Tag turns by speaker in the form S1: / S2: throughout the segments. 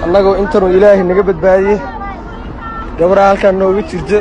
S1: annagoo intanuu ilaahay naga badbaadiyey gabadha halkaan nooga jirto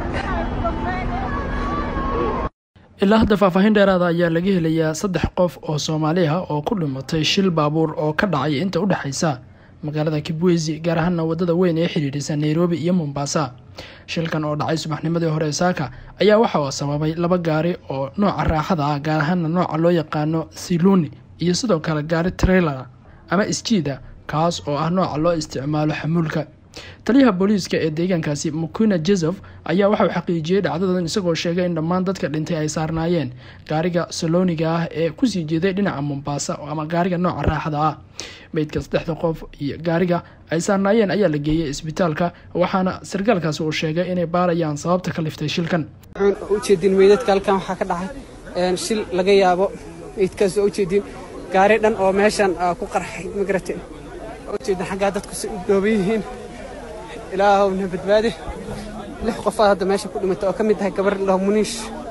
S2: ilaa hadda faahfaahin dheeraada ayaa laga helayaa saddex qof oo soomaali ah oo ku dhimatay shil baabuur oo ka dhacay inta u dhexaysa magaalada kibwezi gaar ahaana wadada weyn ee xidhiidhisa nairobi iyo mombasa shilkan oo dhacay subaxnimadii hore saaka ayaa waxa uu sababay laba gaari oo nooca raaxada ah gaar ahaana nooca loo yaqaano siluni iyo sidoo kale gaari trailer ama isjiida kaas oo ah nooca loo isticmaalo xamuulka taliyaha booliiska ee deegaankaasi mukuna jesof ayaa waxauu xaqiijiyey dhacdadan isagoo sheegay in dhammaan dadka dhintay ay saarnaayeen gaariga salooniga ah ee kusii jeeday dhinaca mombasa ama gaariga nooca raaxada ah meydka saddexda qof iyo gaariga ay saarnaayeen ayaa la geeyey isbitaalka waxaana sarkaalkaasi uu sheegay inay baarayaan sababta ka liftay shilkan
S3: ujeedin meydadka halkan waxaa ka dhacay shil laga yaabo meydkaas oo ujeedin gaari dhan oo meeshan ku qarxay magarate ujeedin xaggaa dadku si u dhooban yihiin ilaahowna badbaadi lix qofaad hadda meesha ku dhimatay oo ka mid tahay gabar lao muniish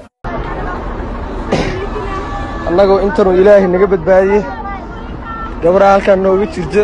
S1: annagoo intanuu ilaahay naga badbaadiyey gabadha halkaan nooga jirto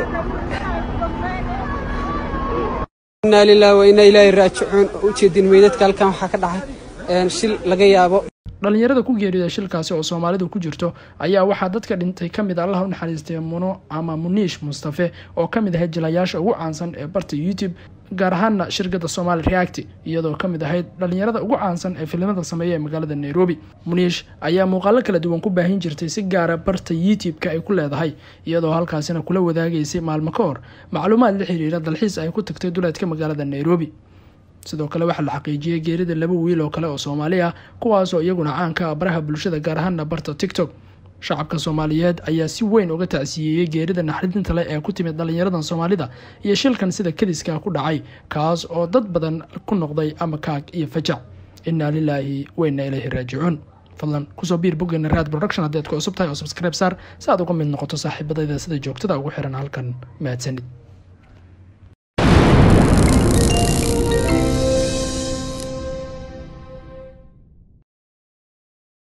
S3: innaa lilahi wa innaa ilaahi raajicuun oo ujeedin meydadka halkan waxaa ka dhacay shil laga yaabo
S2: dhalinyarada ku geerida shilkaasi oo soomaalidu ku jirto ayaa waxaa dadka dhintay ka mid allah u naxariistay muno ama muniish mustafe oo ka mid ahayd jilayaasha ugu caansan ee barta youtube gaar ahaana shirkadda somali reacti iyadoo ka mid ahayd dhalinyarada ugu caansan ee filimada sameeya ee magaalada nairobi muniish ayaa muuqaalo kala duwan ku baahin jirtay si gaara barta youtube-ka ay ku leedahay iyadoo halkaasina kula wadaagaysay maalmo ka hor macluumaad la xiriira dalxiis ay ku tagtay duleedka magaalada nairobi sidoo kale waxaa la xaqiijiyey geerida laba wiil oo kale oo soomaali ah kuwaasoo iyaguna caanka ah baraha bulshada gaar ahaana barta tiktok shacabka soomaaliyeed ayaa si weyn uga tacsiyeeyey geerida naxdinta leh ee ku timid dhalinyaradan soomaalida iyo shilkan sida kadiska ku dhacay kaas oo dad badan ku noqday ama kaag iyo fajac innaa lilaahi weyna ilayhi raajicuun fadlan kusoo biir boggeena raad production haddii aad ku cusub tahay oo subscribe saar si aad uga mid noqoto saaxiibadayda sida joogtada ugu xiran halkan mahadsanid